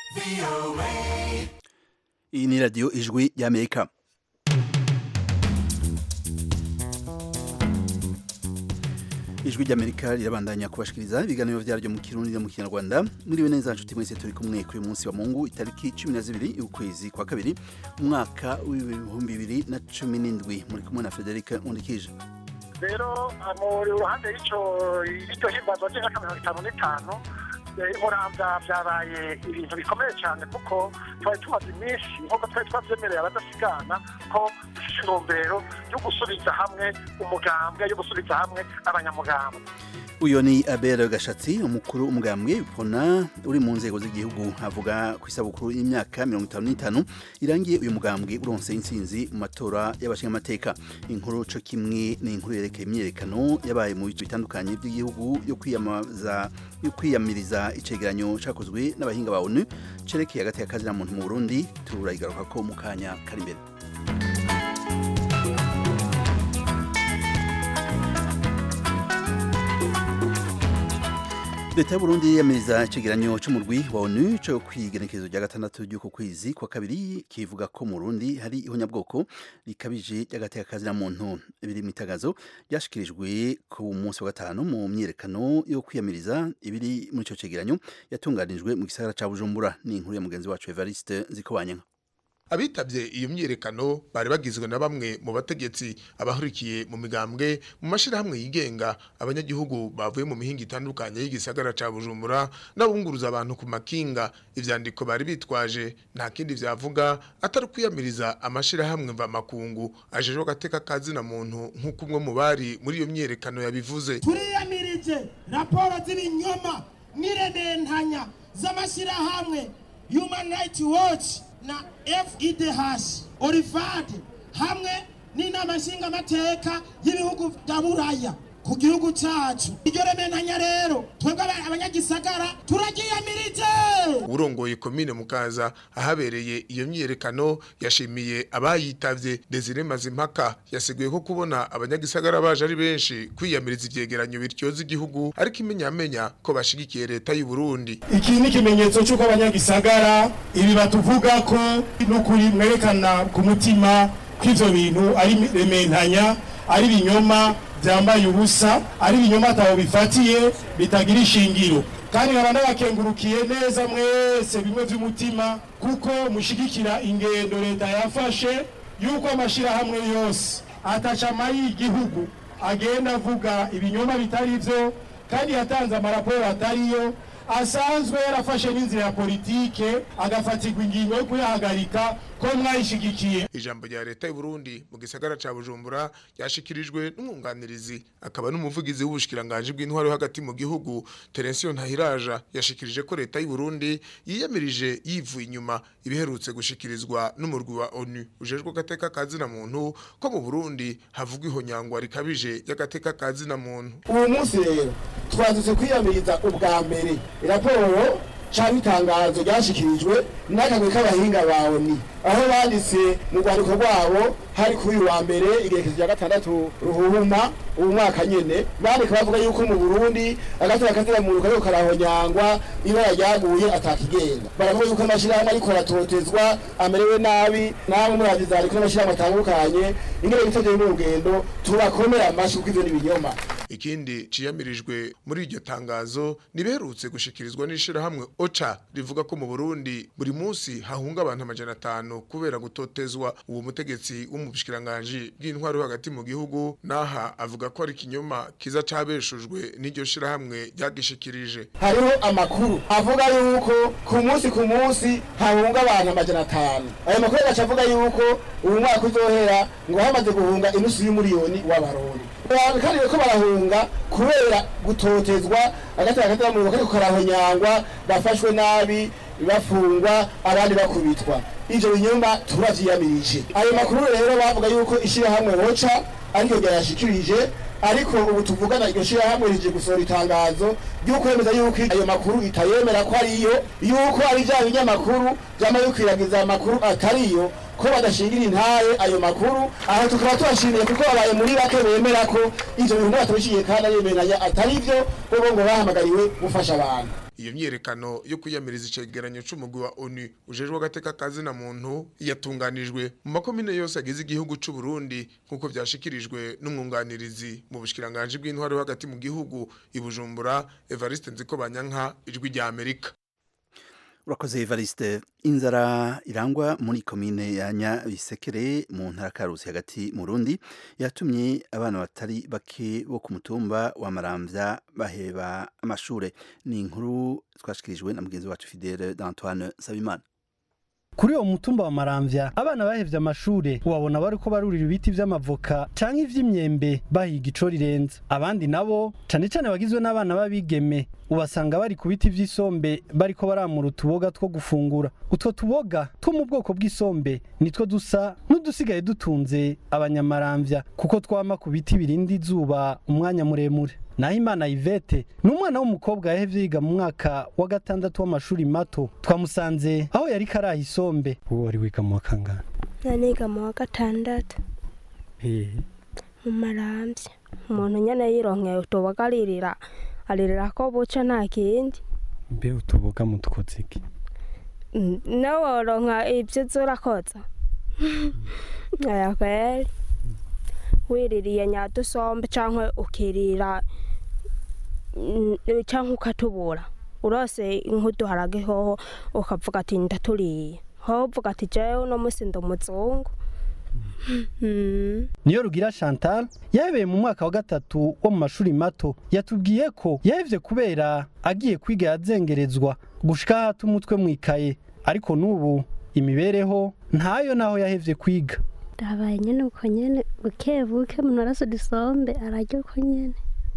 iyi ni radiyo ijwi y'amerika ijwi ry'amerika rirabandanya kubashikiriza ibiganiro byaryo mu kirundi no mu kinyarwanda muriwe neza nshuti mwese turi kumwe kuri uyu munsi wa mungu itariki cumi na zibiri y'ukwezi kwa kabiri umwaka w'ibihumbi bibiri na cumi n'indwi muri kumwe na frederic nkundikije rero mu ruhande y'icyo y'icyo himbazwa ry'imyaka mirongo itanu n'itanu muramvya vyabaye ibintu bikomeye cyane kuko twari tumaze iminsi nk'uko twari twavyemereye abadasigana ko dufise intumbero yo gusubiza hamwe umugambwe yo gusubiza hamwe abanyamugambwe uyu ni abel gashatsi umukuru w'umugambwe pona uri mu nzego z'igihugu avuga ku isabukuru y'imyaka mirongo itanu n'itanu irangiye uyu mugambwe uronse intsinzi mu matora y'abashingamateka inkuru co kimwe ni inkuru yerekeye imyiyerekano yabaye mu bice bitandukanye by'igihugu yo kwiyamamaza yo kwiyamiriza icegeranyo cakozwe n'abahinga ba onu cerekeye hagati y'akazi na muntu mu burundi turayigaruka ko mu kanya kari imbere leta y'uburundi yiyamiriza icegeranyo c'umurwi wa onu co kwigenekerezo rya gatandatu ry'uko kwezi kwa kabiri kivuga ko mu burundi hari ihonyabwoko rikabije ry'agatekazi na muntu biri mitagazo ryashikirijwe ku munsi wa gatanu mu myiyerekano yo kwiyamiriza ibiri muri ico cegeranyo yatunganijwe mu gisagara ca bujumbura ni inkuru ya mugenzi wacu evariste nzikobanyanka abitabye iyo myiyerekano bari bagizwe na bamwe mu bategetsi abahurikiye mu migambwe mu mashirahamwe yigenga abanyagihugu bavuye mu mihinga itandukanye y'igisagara ca Bujumbura n'abunguruza abantu ku makinga ivyandiko bari bitwaje nta kindi vyavuga atari kwiyamiriza amashirahamwe mva makungu ajejwe gateka kazi na muntu nk'uko umwe mu bari muri iyo myiyerekano yabivuze turiyamirije raporo z'ibinyoma n'irendentanya z'amashirahamwe Human Rights Watch na FIDH Orifad hamwe n'inama nshingamateka y'ibihugu bya Buraya ku gihugu cacu iryo rementanya rero twebwe abanyagisagara turagiyamirije urongoye komine mukaza ahabereye iyo myiyerekano yashimiye abayitavye Desire Mazimpaka yasiguye ko kubona abanyagisagara baje ari benshi kwiyamiriza ivyegeranyo bityoza igihugu ariko imenyamenya ko bashigikiye leta y'u Burundi iki ni ikimenyetso cy'uko abanyagisagara ibi batuvuga ko n'ukuri mwerekana ku mutima ko ivyo bintu ari rementanya ari binyoma byambaye ubusa ari ibinyoma atabo bifatiye bitagira ishingiro kandi nkaba nabakengurukiye neza mwese bimwe by'umutima kuko mushigikira ingendo leta yafashe yuko amashirahamwe yose atacama y'igihugu agenda avuga ibinyoma bitari byo kandi yatanze amaraporo atariyo asanzwe yarafashe n'inzira ya politike agafatirwa ingingo yo kuyahagarika ko mwayishigikiye ijambo rya leta y'u Burundi mu gisagara ca Bujumbura yashikirijwe n'umwunganirizi akaba n'umuvugizi w'ubushikiranganje bw'intwaro hagati mu gihugu Terensiyo Ntahiraja yashikirije ko leta y'u Burundi yiyamirije yivuye inyuma ibiherutse gushikirizwa n'umurwi wa ONU ujejwe gateka kazi na muntu ko mu Burundi havugwa ihonyangwa rikabije y'agateka kazi na muntu uwo munsi rero twazutse kwiyamiriza ubwa mbere raporo cyangwa itangazo ryashyikirijwe n'akagwi k'abahinga bawe ni aho banditse mu rwandiko rwabo hari kuri uyu wa mbere igerekezo rya gatandatu ruhuhuma ubu mwaka nyene bandika bavuga yuko mu burundi agatera kazira muntu kariko karahonyangwa ibara ryaguye atakigenda baravuga yuko amashirahamwe ariko aratotezwa amerewe nabi namwe murabiza ariko n'amashirahamwe atandukanye ingene bitavye mu rugendo turakomera amashi kuko ivyo ni ibinyoma ikindi ciyamirijwe muri iryo tangazo niberutse gushikirizwa n'ishirahamwe OCHA rivuga ko mu Burundi buri munsi hahunga abantu amajana atanu kubera gutotezwa uwo mutegetsi w'umushikiranganje bw'intwaro hagati mu gihugu naha avuga ko ari kinyoma kiza cabeshujwe n'iryo shirahamwe ryagishikirije hariho amakuru avuga yuko ku munsi ku munsi hahunga abantu amajana atanu ayo makuru agaca avuga yuko ubu mwaka uzohera ngo hamaze guhunga inusu y'umuriyoni w'abarundi kandi ko barahunga kubera gutotezwa agatera agatera mu kariko karahonyangwa bafashwe nabi bafungwa abandi bakubitwa ivyo binyumba turavyiyamirije ayo makuru rero bavuga yuko ishirahamwe boca ariko ryayashikirije ariko ubu tuvugana iryo shirahamwe rije gusohora itangazo ry'ukwemeza yuko ayo makuru itayemera ko ariyo yuko ari vya binyamakuru vyama bikwiragiza amakuru atariyo ko badashingira intaye ayo makuru aho tukaba tubashimiye kuko babaye muri bake bemera ko ivyo bintu batabishiye kandi ayemeranya atari vyo bo ngo bahamagariwe gufasha abantu iyo myerekano yo kwiyamiriza icegeranyo c'umugwi wa ONU ujejwe agateka kazi na muntu yatunganijwe mu makomine yose agize igihugu c'u Burundi nkuko vyashikirijwe n'umwunganirizi mu bushikiranganje bw'intwaro yo hagati mu gihugu ibujumbura Evariste Nzikobanyanka ijwi rya Amerika urakoze Evariste inzara irangwa muri komine ya Nyabisekere mu ntara Karusi hagati mu Burundi yatumye abana batari bake bo ku mutumba wa Maramvya baheba amashure ni inkuru twashikirijwe na mugenzi wacu Fidele d'Antoine Sabimana kuri uwo mutumba wa maramvya abana bahevye amashure wabona bariko barurira ibiti vy'amavoka canke ivy'imyembe bahiga ico rirenze abandi nabo cane cane bagizwe n'abana b'abigeme ubasanga bari ku biti vy'isombe bariko baramura utuboga two gufungura utwo tuboga two mu bwoko bw'isombe nitwo dusa n'udusigaye dutunze abanyamaramvya kuko twama ku biti birinda izuba umwanya muremure naho imana Yvette ni umwana w'umukobwa yahevye yiga mu mwaka wa gatandatu w'amashuri mato twamusanze aho yari karaha isombe uwo wari wiga mu wa kangahe naniga mu wa gatandatu hehe mu marambya umuntu nyene yironkeye utuboga aririra aririra ko buca nta kindi mbe utuboga mu dukoze iki Mm, nawe woronka ivyo uza urakoza aya kweri wiririye nyadusombe canke ukirira mm, canke ukatubura urose nk'uduharage hoho ukavuga ati ndaturiye hoho uvuga ati jewe uno musi ndi umuzungu Mm. niyo rugira chantal yahebeye mu mwaka wa gatatu wo mu mashuri mato yatubwiye ko yahevye kubera agiye kwiga yazengerezwa gushika hata umutwe mwikaye ariko n'ubu imibereho ntayo naho yahevye kwiga ndabaye nyene uko nyene buke buke umuntu arasa udusombe ararya uko nyene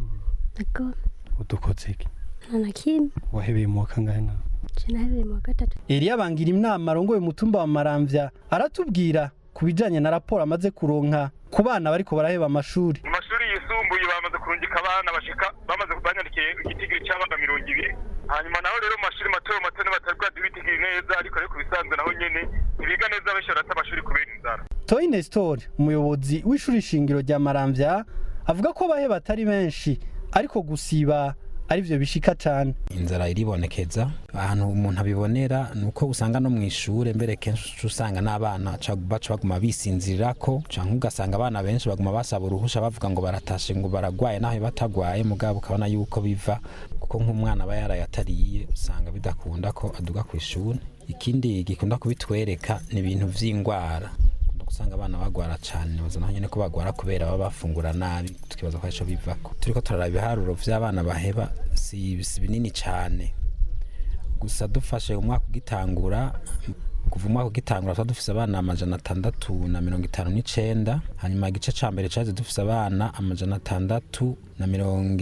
nagome udukoze iki nta na kimwe wahebeye mu wa kangahe nawe je nahebeye mu wa gatatu Eliya bangira inama arongoye umutumba wa Maramvya aratubwira ku bijanye na raporo amaze kuronka ku bana bariko baraheba amashuri mu mashuri yisumbuye bamaze kurungika abana bashika bamaze banyandikiye igitigiri cy'abana mirongo ibiri hanyuma naho rero mu mashuri mato mato nibatari bwaduha ibitigiri neza ariko ariko bisanzwe naho nyene ntibiga neza benshi barata amashuri kubera inzara Toyi Nestor umuyobozi w'ishuri shingiro rya Maramvya avuga ko baheba atari benshi ariko gusiba arivyo bishika cane inzara iribonekeza ahantu umuntu abibonera ni uko usanga no mu ishure mbere kenshi uca usanga n'abana ca- baca baguma bisinzirirako canke ugasanga abana benshi baguma basaba uruhusha bavuga ngo baratashe ngo baragwaye naho batagwaye mugabo ukabona yuko biva kuko nk'umwana aba yaraye atariye usanga bidakunda ko aduga ku ishuri ikindi gikunda kubitwereka ni ibintu vy'ingwara Ukunda gusanga abana bagwara cane baza naho nyene ko bagwara kubera baba bafungura nabi tukibaza ko arico bivako turiko turaraba ibiharuro vy'abana baheba si si binini cane gusa dufashe umwaka ugitangura kuva umwaka ugitangura tuba dufise abana amajana atandatu na mirongo itanu n'icenda hanyuma igice ca mbere caje dufise abana amajana atandatu na mirongo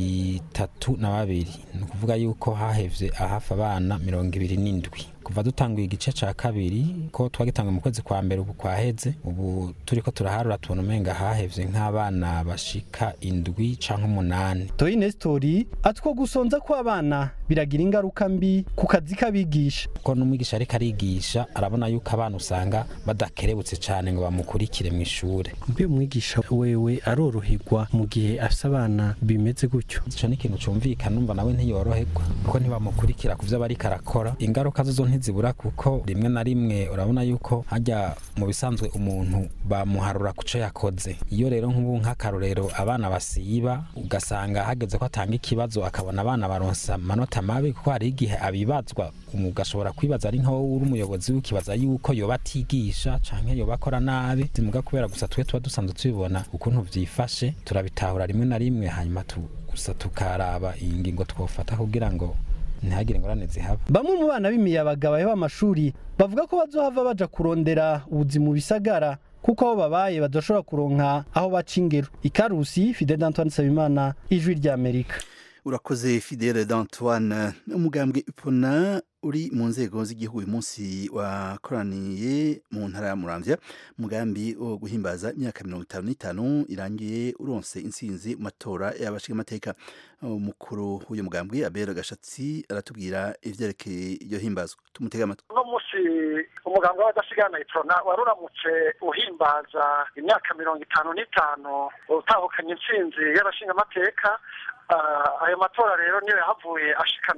itatu na babiri ni ukuvuga yuko hahevye ahafi abana mirongo ibiri n'indwi kuva dutanguye igice ca kabiri ko twagitanguye mu kwezi kwa mbere ubu kwaheze ubu turiko turaharura tubona umenga hahevye nk'abana bashika indwi canke umunani Toyi Nestor atwo gusonza ko abana biragira ingaruka mbi ku kazi k'abigisha ko n'umwigisha ariko arigisha arabona yuko abana usanga badakerebutse cyane ngo bamukurikire mu ishure mbe umwigisha wewe aroroherwa mu gihe afise abana bimeze gutyo ico ni ikintu cumvikana numva nawe ntiyoroherwa kuko ntibamukurikira ku vyo aba ariko arakora ingaruka zo ntizibura kuko rimwe na rimwe urabona yuko hajya mu bisanzwe umuntu bamuharura ku co yakoze iyo rero nk'ubu nk'akarorero abana basiba ugasanga hageze ko atanga ikibazo akabona abana baronsa amanota mabi kuko hari igihe abibazwa umu- ugashobora kwibaza ari nkaho uri umuyobozi ukibaza yuko yoba atigisha canke yoba akora nabi zimuga kubera gusa twe tuba dusanzwe tubibona ukuntu vyifashe turabitahura rimwe na rimwe hanyuma tu, gusa tukaraba ingingo twofata kugira ngo ntihagire ingorane zihaba bamwe mu bana b'imiyabaga baheba amashuri bavuga ko bazohava baja kurondera ubuzi mu bisagara kuko aho babaye badashobora kuronka aho baca ingero ikarusi Fidel Antoine Sabimana ijwi rya Amerika urakoze fidele d'antoine umugambwe ipona uri mu nzego z'igihugu uyu munsi wakoraniye mu ntara ya muramvya umugambi wo guhimbaza imyaka mirongo itanu n'itanu irangiye uronse intsinzi mu matora y'abashingamateka umukuru w'uyu mugambwe abera gashatsi aratubwira ivyerekeye iryo himbazwa tumutega amatwi uno munsi umuganga w'abadasigana iprona wari uramutse uhimbaza imyaka mirongo itanu n'itanu utahukanye intsinzi y'abashingamateka Ah, ayo matora rero niyo yahavuye ashikana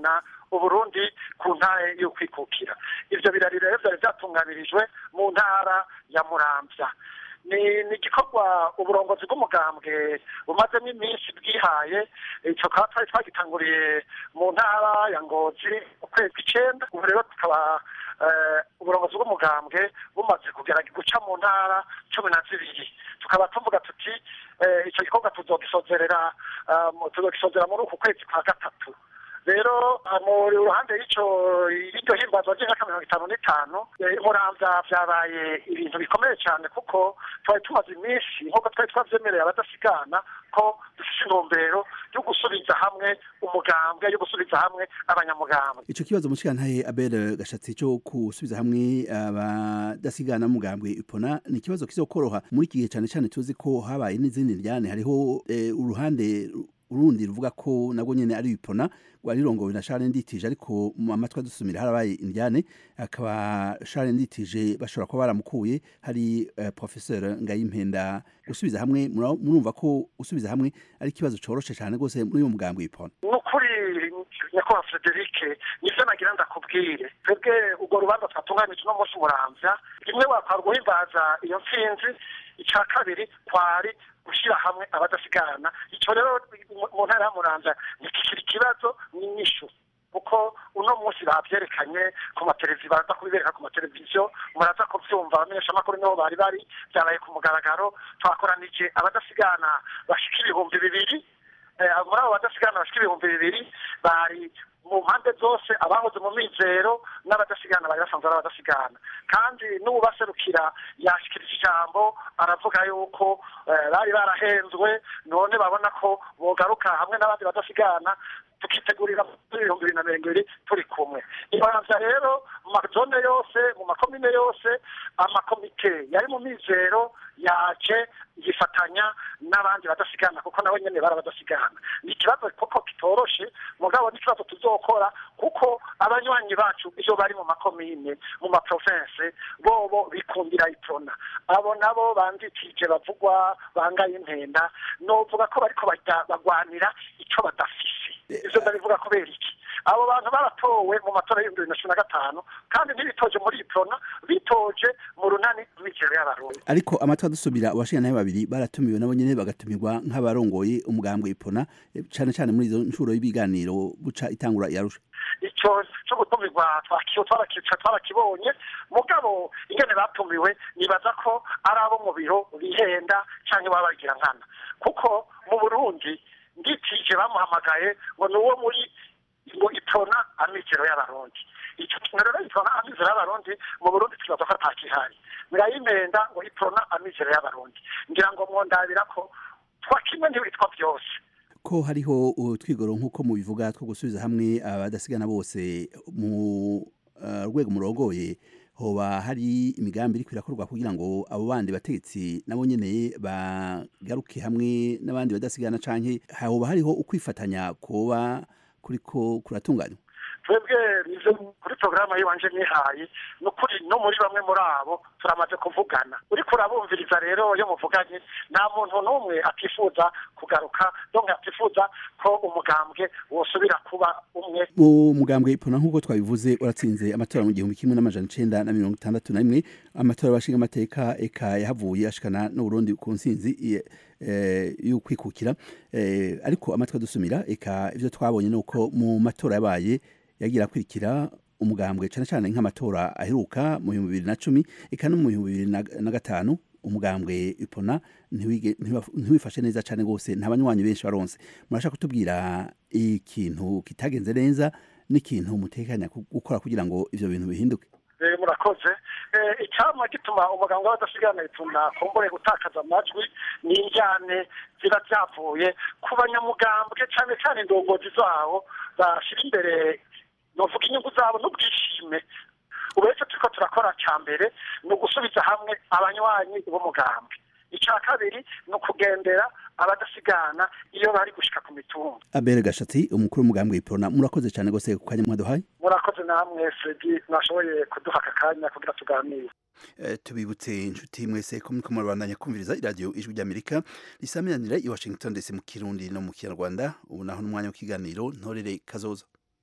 uburundi ku ntara yo kwikukira ivyo birari rero vyari vyatunganirijwe mu ntara ya muramvya ni ni igikorwa uburongozi bw'umugambwe bumazemo iminsi bwihaye ico kaba twari twagitanguriye mu ntara ya ngozi ukwezi kw'icenda ubu rero tukaba eh, uburongozi bw'umugambwe bumaze kugera guca mu ntara cumi na zibiri tukaba tuvuga tuti eh, ico gikorwa tuzogisozerera ah, mu- tuzogisozera muri uku kwezi kwa gatatu rero ah, mu ruhande y'ico y'iryo himbazwa ry'imyaka mirongo itanu n'itanu eh, muramvya vyabaye ibintu bikomeye cyane kuko twari tumaze iminsi nk'uko twari twavyemereye abadasigana ko dufise intumbero yo gusubiza hamwe umugambwe yo gusubiza hamwe abanyamugambwe ico kibazo mushikantahe Abel Gashatsi cyo kusubiza hamwe abadasigana mugambwe ipona ni ikibazo kizokoroha muri iki gihe cyane cyane tuzi ko habaye n'izindi njyane hariho eh, uruhande urundi ruvuga ko nabwo nyene ari ipona rwarirongowe na Charles Nditije ariko mu amatwi adusumira harabaye indyane akaba Charles Nditije bashobora kuba baramukuye hari eh, professeur Ngayimpenda gusubiza hamwe mura- murumva ko usubiza hamwe ari ikibazo coroshe cyane gose muri uyo mugambwe ipona ni ukuri nyakubahwa frederic nivyo nagira ndakubwire twebwe urwo rubanza twatunganije uno munsi muramvya rimwe wakwara guhimbaza iyo ntsinzi ica kabiri kwari gushyira hamwe abadasigana ico rero mu- mu ntara ya muramvya ntikikiri ikibazo n'inyishu kuko uno munsi bavyerekanye ku mateleviziyo baraza kubibereka ku mateleviziyo muraza kuvyumva abamenyeshamakuru niho bari bari vyabaye ku mugaragaro twakoranije abadasigana bashika ibihumbi bibiri eh, muri abo badasigana bashika ibihumbi bibiri bari mu mpande zose abahoze mu mizero n'abadasigana bari basanzwe ari abadasigana kandi n'uwubaserukira yashikirije ijambo aravuga yuko eh, bari barahenzwe none babona ko bogaruka hamwe n'abandi badasigana tukitegurira muri ibihumbi bibiri na mirongo ibiri turi kumwe ibanza rero mu mazone yose mu makomine yose amakomite yari mu mizero yaje yifatanya n'abandi badasigana kuko nabo nyene bari abadasigana ni ikibazo koko kitoroshe mugabo n'ikibazo tuzokora kuko abanywanyi bacu iyo bari mu makomine mu maprovince bobo bikundira iprona abo nabo banditije bavugwa bangaye impenda novuga ko bariko bajya bagwanira ico badafise ivyo ndabivuga kubera iki abo bantu baratowe mu matora y'ibihumbi bibiri na cumi na gatanu kandi ntibitoje muri iprona bitoje mu runani rw'imikino y'abarundi ariko amatwi adusubira abashingantahe babiri baratumiwe nabo nyene bagatumirwa nk'abarongoye umugambwe ipona eh, cane cane muri izo ncuro y'ibiganiro buca itangura yarusha icyo cyo gutumirwa twakiyo twarakica twarakibonye mugabo ingene batumiwe nibaza ko ari abo mu biro bihenda cyangwa baba bagira nkana kuko mu burundi nditije bamuhamagaye ngo ni uwo muri ngo itona amikero y'abarundi icyo kintu rero itona amikero y'abarundi mu burundi tukibaza ko atakihari birayimenda ngo itona amikero y'abarundi ngira ngo mwondabira ko twakimwe ntibitwa byose ko hariho utwigoro nk'uko mubivuga two gusubiza hamwe abadasigana bose mu eh, rwego murongoye hoba hari imigambi iriko irakorwa kugira ngo abo bandi bategetsi nabo nyene bagaruke hamwe n'abandi badasigana canke hoba hariho ukwifatanya kuba kuriko kuratunganywa twebwe nizo kuri porogaramu y'iwanje nihaye ni ukuri no muri bamwe muri abo turamaze kuvugana uriko urabumviriza rero iyo muvuganye nta muntu n'umwe atifuza kugaruka donke atifuza ko umugambwe wosubira kuba umwe mu mugambwe ipona nk'uko twabivuze uratsinze amatora mu gihumbi kimwe n'amajana icenda na mirongo itandatu na rimwe amatora y'abashinga amateka eka yahavuye ashikana n'uburundi ku ntsinzi i- eh, y'ukwikukira eh, ariko amatwi adusumira eka ivyo twabonye ni uko mu matora yabaye yagira akurikira umugambwe cane cane nk'amatora aheruka mu bihumbi bibiri na cumi eka no mu bihumbi bibiri na- na gatanu umugambwe ipona ntiwige- ntiwa- ntiwifashe neza cane gose nta banywanyi benshi baronse murashaka kutubwira ikintu kitagenze neza n'ikintu mutekanya ku- gukora kugira ngo ivyo bintu bihinduke Eh, murakoze Eh, icyama gituma umuganga w'abadasigana itunda kumbure gutakaza amajwi ni injyane ziba byavuye ku banyamugambwe cyane cyane indongozi zabo bashyira imbere novuga inyungu zabo n'ubwishime ubu rero icyo turiko turakora cya mbere ni ugusubiza hamwe abanywanyi b'umugambwe icya kabiri ni ukugendera abadasigana iyo bari gushika ku mitumba abere gashatsi umukuru w'umugambwe ipona murakoze cane gose ku kanya mwaduhaye murakoze namwe fredi mwashoboye kuduha aka kanya kugira tuganire Eh, tubibutse inshuti mwese ko muriko murabandanya kumviriza iradiyo ijwi ry'amerika risamiranira i washington dc mu kirundi no mu kinyarwanda ubu naho n'umwanya w'ikiganiro ntorere kazoza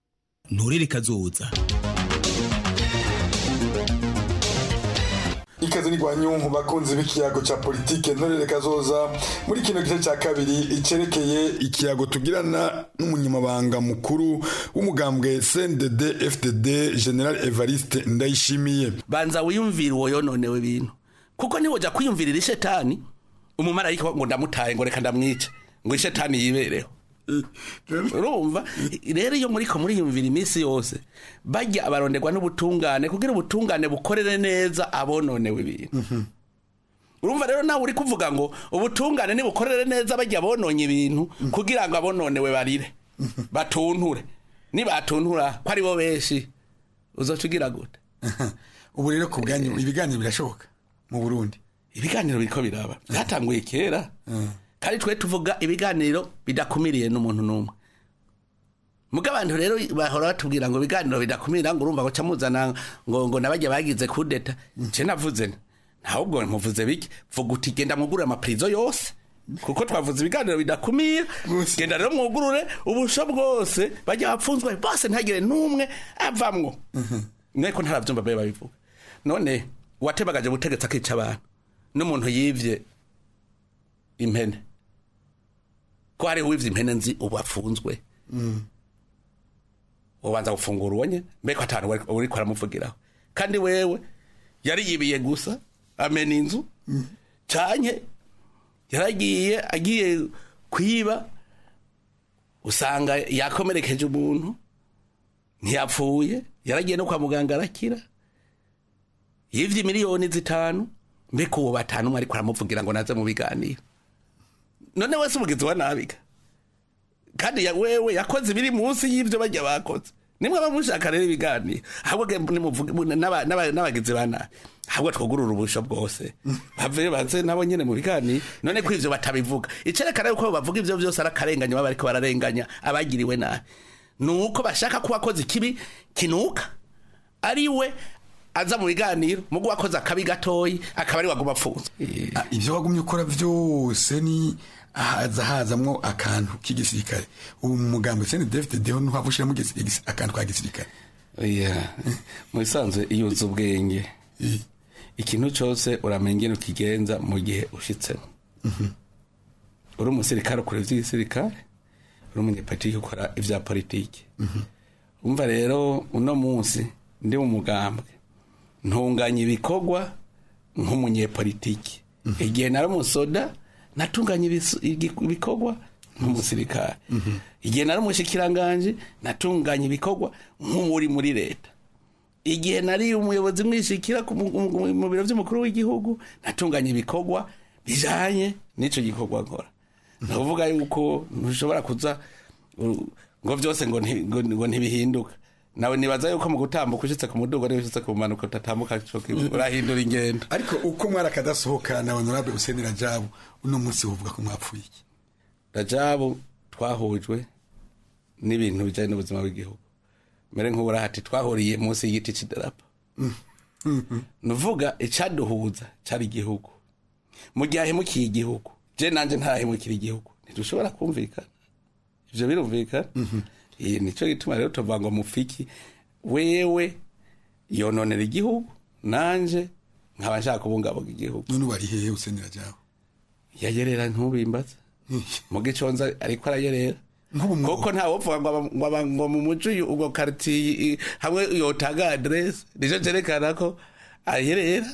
nturere kazoza ikaze ni gwanyunku bakunzi b'ikiyago ca politike ntorere kazoza muri kino gice ca kabiri icerekeye ikiyago tugirana n'umunyamabanga mukuru w'umugambwe CNDD FDD General Evariste Ndayishimiye banza wiyumvire uwo yononewe ibintu kuko niwoja kwiyumvirira ishetani umumarayika ngo ndamutaye ngo reka ndamwice ngo ishetani yibereho urumva rero iyo muriko muriyumvira iminsi yose bajya abaronderwa n'ubutungane kugira ubutungane bukorere neza abononewe ibintu urumva rero nawe uri kuvuga ngo ubutungane nibukorere neza bajya bononye ibintu kugira ngo abononewe barire batunture nibatuntura ko ari bo benshi uzoca ugira gute ubu rero ku bwanyu ibiganiro birashoboka mu Burundi ibiganiro biriko biraba byatanguye kera kandi twe tuvuga ibiganiro bidakumiriye n'umuntu n'umwe muga abantu rero bahora batubwira ngo ibiganiro bidakumira ngo urumva ngo muzana ngo ngo nabajya bagize kudeta nce navuze ntabwo muvuze bike vuga uti genda mwugurure amapirizo yose kuko twavuze ibiganiro bidakumira genda rero mwugurure ubusho bwose bajya bapfunzwe bose ntagire n'umwe avamwo mweko ntarabyumva babe babivuga none uwatebagaje ubutegetsi akica abantu n'umuntu yivye impene ko hari wivye impene nzi ubu afunzwe ubanza gufungura uwo nyene mbeko atanu uriko aramuvugiraho kandi wewe yari yibiye gusa amena inzu canke yaragiye agiye kwiba usanga yakomerekeje umuntu ntiyapfuye yaragiye no kwa muganga arakira yivye miliyoni zitanu mbeko uwo batanu umwe ariko aramuvugira ngo naze mu biganiro none wese umugizi wa nabiga kandi ya wewe yakoze ibiri munsi y'ivyo bajya bakoze nimwe bamushaka rero ibiganiro ahubwo n'abagizi ba nabi ahubwo twugurura ubusho bwose bave baze nabo nyene mu biganiro none ko ivyo batabivuga icerekana yuko bavuga ivyo vyose ari akarenganya baba bariko bararenganya abagiriwe nabi nuko bashaka ko wakoze ikibi kinuka ari we aza mu biganiro mugu wakoze akabi gatoyi akaba ari waguma apfunzwe ivyo wagumye ukora vyose ni haza hazamwo akantu k'igisirikare ubu mu mugambo sene David Deho ntuhava ushiramo akantu ka gisirikare oya mu bisanzwe iyo uzi ubwenge ikintu cyose uramenya ingene ukigenza mu gihe ushitsemo uri umusirikare ukora ivy'igisirikare uri umunyepolitiki ukora ivya politiki umva rero uno munsi ndi mu mugambwe ntunganya ibikorwa nk'umunyepolitiki igihe nari umusoda natunganya ibikorwa nk'umusirikare igihe nari umushikiranganje natunganya ibikorwa nk'uri muri leta igihe nari umuyobozi mwishikira mu biro by'umukuru w'igihugu natunganya ibikorwa bijanye n'ico gikorwa nkora ndavuga yuko ntushobora kuza ngo byose ngo ntibihinduka nawe nibaza yuko mu gutambuka ushitse ku mudugo ariyo ushitse ku manuka utatambuka urahindura ingendo ariko uko mwari akadasohoka na honorable Hussein Rajabu uno munsi wovuga ko mwapfuye iki Rajabu twahujwe n'ibintu bijanye n'ubuzima bw'igihugu mere nk'ubura hati twahuriye munsi y'igiti c'idarapo nuvuga icaduhuza cari igihugu mu gihe ahemukiye igihugu je nanje ntarahemukira igihugu ntidushobora kumvikana ivyo birumvikana iyi nico gituma rero tuvuga ngo mufiki wewe yononera igihugu nanje nkaba nshaka kubungabunga igihugu none wari hehe Hussein Rajabu yayerera ntubimbaza mu giconza ariko arayerera kuko nta wopfuga ngo ngo mu muco ubwo quartier hamwe yotaga adresse nico cerekana ko ayerera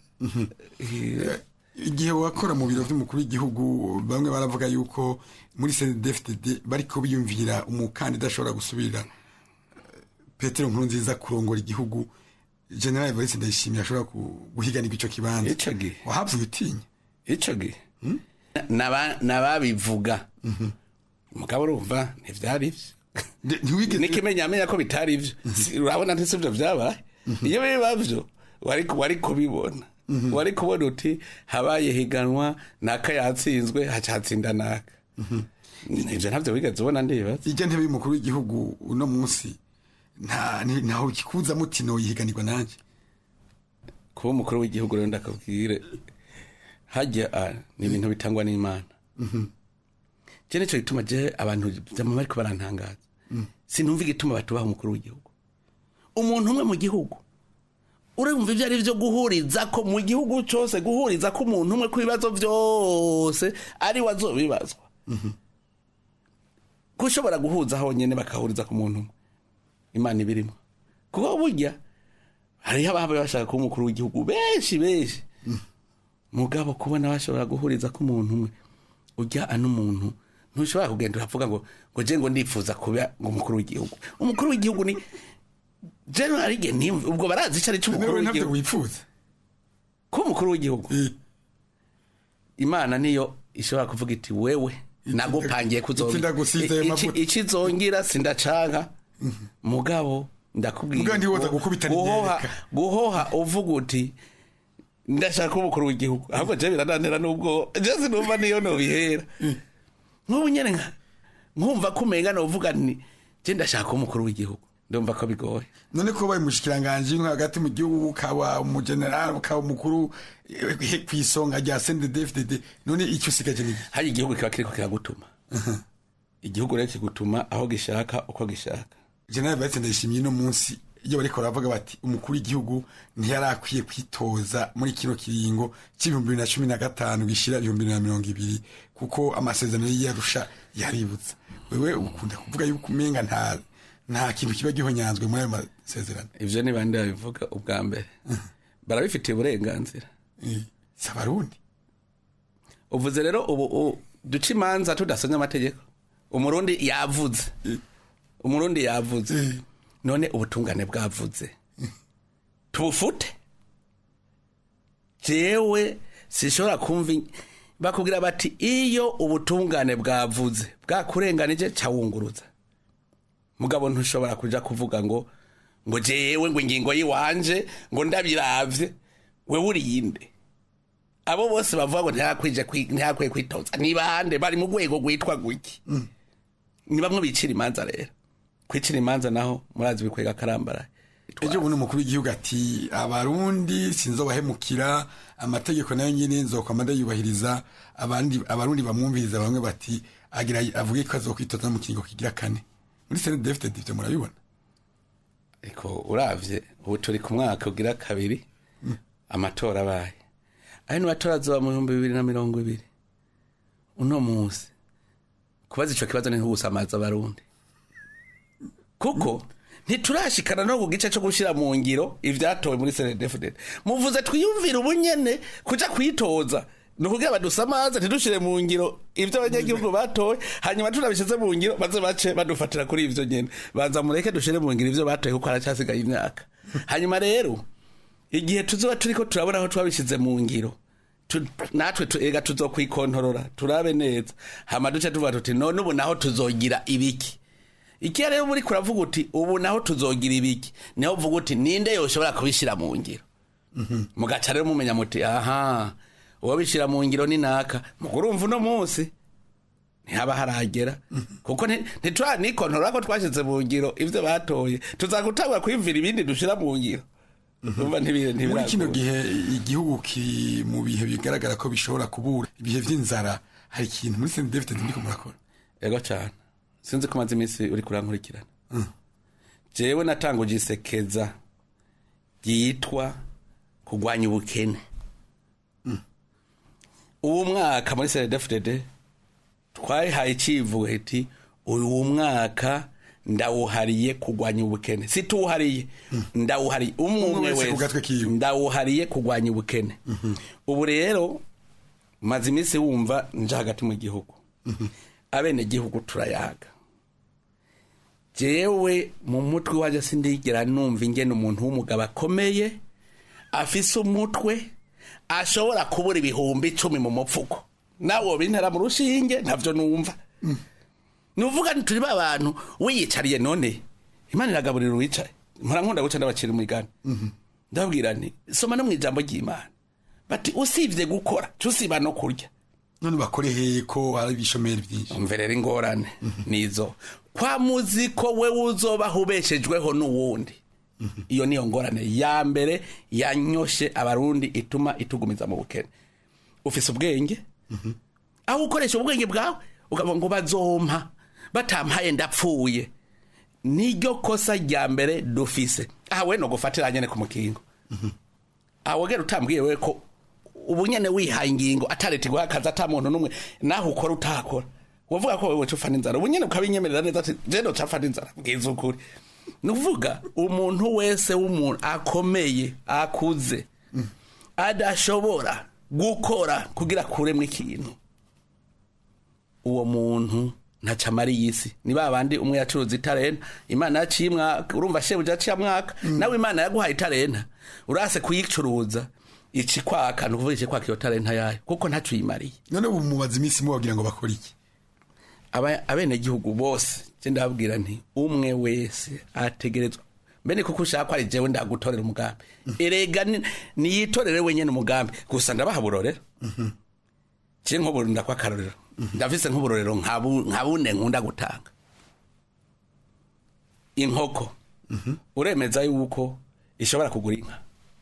igihe wakora mu biro by'umukuru w'igihugu bamwe baravuga yuko muri CNDD-FDD bariko biyumvira umukandida ashobora gusubira Petero Nkurunziza kurongora igihugu General Evariste Ndayishimiye ashobora guhiganirwa ico kibanza ico gihe wahavuye utinya ico gihe nababivuga mugabo urumva ntivyari ivyo nikimenyamenya ko bitari ivyo urabona ntisi ivyo vyabaye iyo biba vyo wari kubibona wari kubona uti habaye higanwa naka yatsinzwe hacatsinda naka ivyo ntavyo wigeze ubona ndibaza ijya ntebe y'umukuru w'igihugu uno munsi ntaho kikuza muti noyihiganirwa nanje kuba umukuru w'igihugu rero ndakabwire hajya ni ibintu bitangwa n'imana je nico gituma je abantu vyama bariko barantangaza sinumva igituma batubaha umukuru w'igihugu umuntu umwe mu gihugu urumva ibyo ari byo guhuriza ko mu gihugu cyose guhuriza ko umuntu umwe ku bibazo byose ari we azobibazwa ko ushobora guhuza honyine bakahuriza ku muntu umwe imana ibirimo kuko burya hariho ababa bashaka kuba umukuru w'igihugu benshi benshi mugabo kubona bashobora guhuriza ko umuntu umwe ujya ano muntu ntushobora kugenda uravuga ngo ngo je ngo ndifuza kuba ngo umukuru w'igihugu umukuru w'igihugu ni general ge nimve ubwo barazi icyo ari cyo umukuru Nawe ntabyo w'igihugu wifuza ko umukuru w'igihugu imana niyo ishobora kuvuga iti wewe nagupangiye iki ndagusize ayo mavuta." ikizongira sindacanka mugabo ndakubwira Mugabo ntiwoza ngo gukubita guhoha n'imyereka. guhoha uvuga uti ndashaka umukuru w'igihugu ahubwo je birananira nubwo je sinumva niyo nobihera nk'ubu nyene nka nkumva ko umenga novuga ni je ndashaka umukuru w'igihugu ndumva ko bigoye none ko baye umushikiranganje nko hagati mu gihugu ukaba umugenerali ukaba umukuru eh, ku isonga rya CNDD-FDD none icyo usigaje ni hari igihugu kiba kiriko kiragutuma igihugu rero kigutuma aho gishaka uko gishaka General Batse ndayishimiye no munsi iyo bariko baravuga bati umukuru w'igihugu ntiyari akwiye kwitoza muri kino kiringo c'ibihumbi bibiri na cumi na gatanu gishira ibihumbi bibiri na mirongo ibiri kuko amasezerano y'iyarusha yaributsa wewe ukunda kuvuga yuko umenga nta nta kintu kiba gihonyanzwe muri ayo masezerano ivyo ni bande babivuga ubwa mbere barabifitiye uburenganzira si abarundi uvuze rero ubu u- duca imanza tudasomye amategeko umurundi yavuze umurundi yavuze none ubutungane bwavuze tubufute jewe sishobora kumva in- bakubwira bati iyo ubutungane bwavuze bwakurenganije cawunguruza mugabo ntushobora kuja kuvuga ngo ngo jewe ngo ingingo yiwanje ngo ndabiravye wewe uriyinde abo bose bavuga ngo ntihakwije kwi- ntihakwiye kwitoza ni bande bari mu rwego rwitwa guki ni bamwe bicira imanza rero kwicira imanza naho murazi bikwega karambara ejo bundi umukuru w'igihugu ati abarundi sinzobahemukira amategeko nayo nyine nzokwama ndayubahiriza abandi abarundi bamwumviriza bamwe bati agira avuge ko azokwitoza mu kiringo kigira kane muri CNDD-FDD ivyo murabibona ariko uravye ubu turi ku mwaka ugira kabiri amatora abaye ayo ni matora azoba mu bihumbi bibiri na mirongo ibiri uno munsi kubaza ico kibazo ni nk'ugusamaza abarundi kuko ntiturashikana no ku gice cyo gushyira mu ngiro ivyatowe muri senedefudede muvuze twiyumvire ubunyene kuja kwitoza ni ukugira badusamaze ntidushire mu ngiro ivyo abanyagihugu batoye hanyuma tunabishize mu ngiro baze bace badufatira kuri ivyo nyene banza mureke dushire mu ngiro ivyo batoye kuko haracyasigaye imyaka hanyuma rero igihe tuzoba turiko turabona aho twabishize mu ngiro tu- natwe tu- ega tuzokwikontorora turabe neza hama duce tuvuga tuti none ubu naho tuzogira ibiki ikiya rero muri kuravuga uti ubu naho tuzogira ibiki niho uvuga uti ninde yoshobora kubishyira mu ngiro mugaca rero mumenya muti aha uwo bishyira mu ngiro ni naka mugurumva uno munsi ntihaba haragera kuko nti- ntituranikontorora ko twashyize mu ngiro ibyo batoye tuzagutangura kwiyumvira ibindi dushyira mu ngiro Urumva ntibire- muri kino ntibiragora. gihe igihugu ki mu bihe bigaragara ko bishobora kubura ibihe vy'inzara hari ikintu muri CNDD-FDD ndiko murakora ego cyane sinzi ko maze iminsi uri kurankurikirana jewe natanguje isekeza ryitwa kurwanya ubukene uwo mwaka muri senedefudede twayihaye icivugo iti uyu mwaka ndawuhariye kurwanya ubukene situwuhariye ndawuhariye umwe umwe wese ku gatwe wese ndawuhariye kurwanya ubukene ubu rero maze iminsi wumva nje hagati mu gihugu abene gihugu turayaga jewe mu mutwe waje sindigera numva ingene umuntu w'umugabo akomeye afise umutwe ashobora kubura ibihumbi icumi mu mupfuko nawe bintera mu rushinge ntavyo numva nuvuga nti turi ba bantu wiyicariye none imana iragaburira uwicaye mpora nkunda guca ndabacira umugani ndababwira nti soma no mu ijambo ry'imana bati usibye gukora tusiba no kurya none bakore hehe ko hari ibishomeri byinshi umve rero ingorane nizo kwa muzi ko we uzobaho ubeshejweho n'uwundi iyo niyo ngorane ya mbere yanyoshe abarundi ituma itugumiza mu bukene ufise ubwenge aho ukoresha ubwenge bwawe ukavuga ngo bazompa batampaye ndapfuye niryo kosa rya mbere dufise aha we no gufatira nyene ku mukingo aha wogera utambwiye we ko ubu nyene wihaye ingingo atareti guha akazi ata muntu n'umwe naho ukora utakora wavuga ko wewe cufana inzara ubu nyene ukabinyemerera neza ati je no cafana inzara bwiza ukuri ni ukuvuga umuntu wese w'umuntu akomeye akuze adashobora gukora kugira kuremwa ikintu uwo muntu ntaca amara iyi si ni ba bandi umwe yacuruza itarenta imana yaciye mwaka urumva shebuja yaciye mwaka nawe imana yaguhaye itarenta urase kuyicuruza ici kwaka ni ukuvuga ici kwaka iyo tarenta yayo kuko ntaco uyimariye none ubu mubaza iminsi mubagira ngo bakore iki Aba- abenegihugu bose je ndababwira nti umwe wese ategerezwa mbene kuko ushaka ko ari jewe ndagutorera umugambi erega ni- niyitorere wenyene umugambi gusa ndabaha burorero je nk'ubu ndakwa akarorero ndafise nk'uburorero nkabu- nka bune nkunda gutanga inkoko uremeza yuko ishobora kugura inka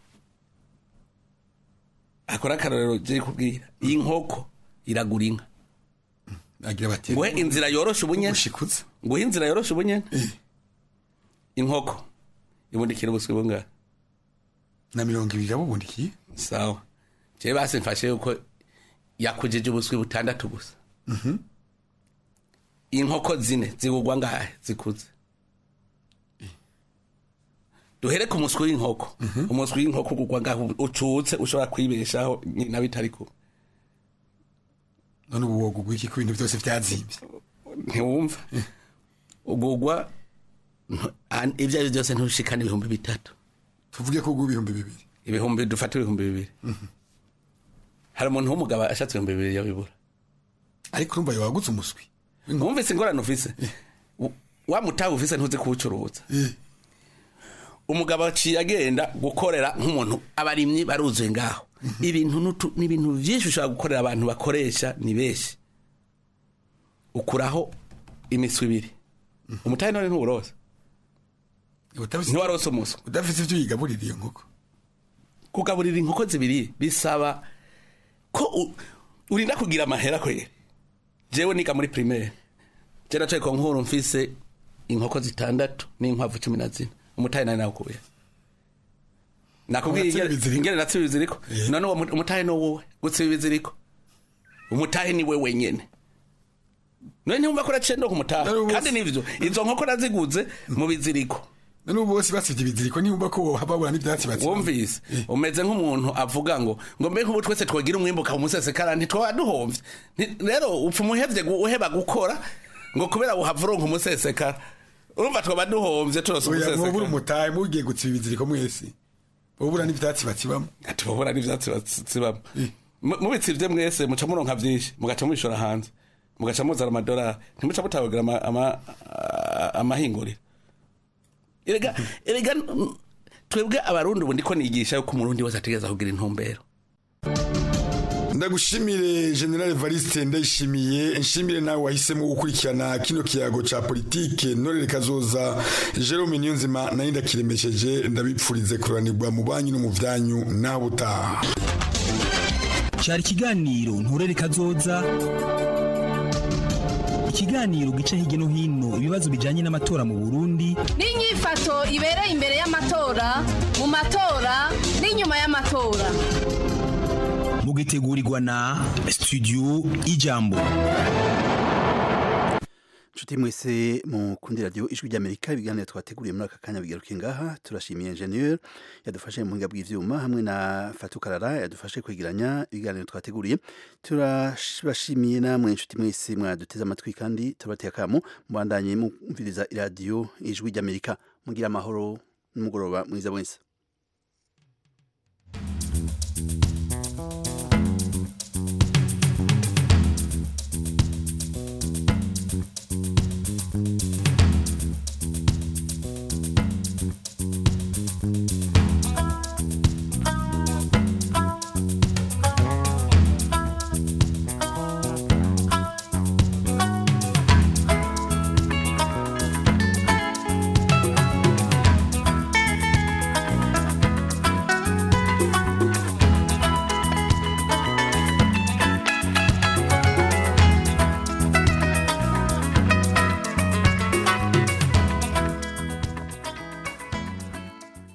akora akarorero je kubwira inkoko iragura inka agira bati nguhe inzira yoroshe ubunyene nguhe inzira yoroshe ubunyene inkoko ibundikira ubuswi bungahe na mirongo ibiri yabubundikiye sawa jewe basi mfashe yuko yakujije ubuswi butandatu gusa inkoko zine zigugwa ngahe zikuze duhere ku muswi w'inkoko umuswi w'inkoko ugugwa ngahe ucutse ushobora kwibeshaho nyina bitari kumwe none ubu wogugwa iki ko ibintu byose vyazimvye ntiwumva ugugwa ntu- an- ibyo ari byo byose ntushikana ibihumbi bitatu tuvuge ko ugwa ibihumbi bibiri ibihumbi dufate ibihumbi bibiri hari umuntu w'umugabo ashatse ibihumbi bibiri yabibura ariko urumva yawagutse umuswi wumvise ingorane ufise W- wa mutahe ufise ntuzi kuwucuruza umugabo aciye agenda gukorera nk'umuntu abarimyi baruzuye ngaho ibintu n'utu- ni ibintu vyinshi ushobora gukorera abantu bakoresha ni benshi ukuraho imiswi ibiri umutahe none ntuwuroza ntiwarose umuswi udafise ivyo uyigaburira iyo nkoko kugaburira inkoko zibiri bisaba ko u- urinda kugira amahera kwere jewe niga muri primaire je nacaye ko nkuru mfise inkoko zitandatu n'inkwavu cumi na zine umutahe nari nawukuye nakubwiye Uratsiba ingene- ingene natsiba ibiziriko none uwo mu- umutahe no wowe gutsiba ibiziriko umutahe ni we wenyene none ntiwumva ko uraciye ndo ku mutahe kandi nivyo izo nkoko naziguze mu biziriko none ubu bose basivye ibiziriko ntibumva ko babura n'ivyatsi batsiba wumvise umeze nk'umuntu avuga ngo ngo mbe nk'ubu twese twagira umwimbuka umusesekara ntitwaba duhomvye Nti- rero upfa umuhevye gu- uheba gukora ngo kubera uhava uronka umusesekara urumva twaba duhomvye turose oya mwobura umusesekara umutahe mugiye gutsiba ibiziriko mwese bobura n'ivyatsi batsibamo ati babura n'ivyatsi batsibamo mubitsivye mwese muca muronka vyinshi mugaca mubishora hanze mugaca muzana amadolari ntimuca mutabagira ama- ama- a- amahinguriro erega erega mm, twebwe abarundi ubu ndiko nigisha yuko umurundi wese ategereza kugira intumbero ndagushimire general evariste ndayishimiye nshimire nawe wahisemo gukurikirana kino kiyago ca politike norere kazoza jerome niyonzima nayo ndakiremesheje ndabipfurize kuranirwa mu banyu no mu vyanyu naho butaha cyari ikiganiro nturere kazoza ikiganiro gica hirya no hino ibibazo bijyanye n'amatora mu burundi n'inyifato ibereye imbere y'amatora mu matora n'inyuma y'amatora mugitegurirwa na studio ijambo nshuti mwese mukundira radiyo ijwi ry'amerika ibiganiro twateguriye muri aka kanya bigaruke ngaha turashimiye ingenieur yadufashe mu buhinga bw'ivyuma hamwe na fatukarara yadufashe kwegeranya ibiganiro twateguriye turabashimiye namwe nshuti mwese mwaduteze amatwi kandi turabateye akamo mubandanye mumviriza iradiyo ijwi ry'amerika mugira amahoro n'umugoroba mwiza mwese